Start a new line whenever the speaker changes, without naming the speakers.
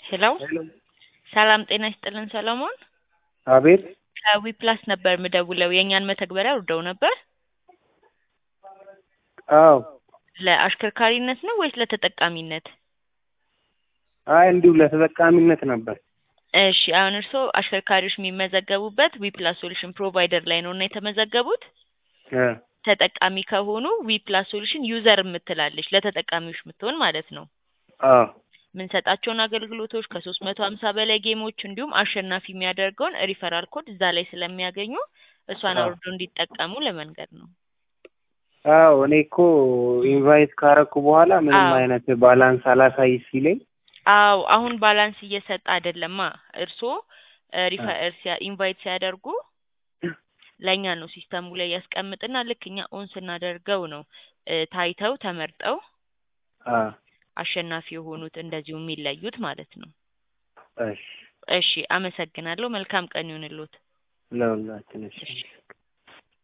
ሄሎ ሰላም ጤና ይስጥልን ሰለሞን።
አቤት
ከዊፕላስ ነበር ምደውለው የእኛን መተግበሪያ ወርደው ነበር።
አዎ
ለአሽከርካሪነት ነው ወይስ ለተጠቃሚነት?
አይ እንዲሁ ለተጠቃሚነት ነበር።
እሺ አሁን እርስዎ አሽከርካሪዎች የሚመዘገቡበት ዊፕላስ ሶሉሽን ፕሮቫይደር ላይ ነው እና የተመዘገቡት
እ
ተጠቃሚ ከሆኑ ዊፕላስ ሶሉሽን ዩዘር የምትላለች ለተጠቃሚዎች የምትሆን ማለት ነው።
አዎ
የምንሰጣቸውን አገልግሎቶች ከሶስት መቶ ሀምሳ በላይ ጌሞች እንዲሁም አሸናፊ የሚያደርገውን ሪፈራል ኮድ እዛ ላይ ስለሚያገኙ እሷን
አዎ።
አውርዶ እንዲጠቀሙ ለመንገድ ነው።
አዎ እኔ እኮ ኢንቫይት ካረኩ በኋላ ምንም
አዎ።
አይነት ባላንስ አላሳይ ሲለኝ
አዎ አሁን ባላንስ እየሰጠ አይደለማ። እርስዎ ሪፈ- ሲያ- ኢንቫይት ሲያደርጉ ለእኛ ነው ሲስተሙ ላይ ያስቀምጥና ልክ እኛ ኦን ስናደርገው ነው እ ታይተው ተመርጠው
አ
አሸናፊ የሆኑት እንደዚሁ የሚለዩት ማለት ነው።
እሺ
እሺ አመሰግናለሁ። መልካም ቀን ይሁንልዎት።
ለሁላችን እሺ
እሺ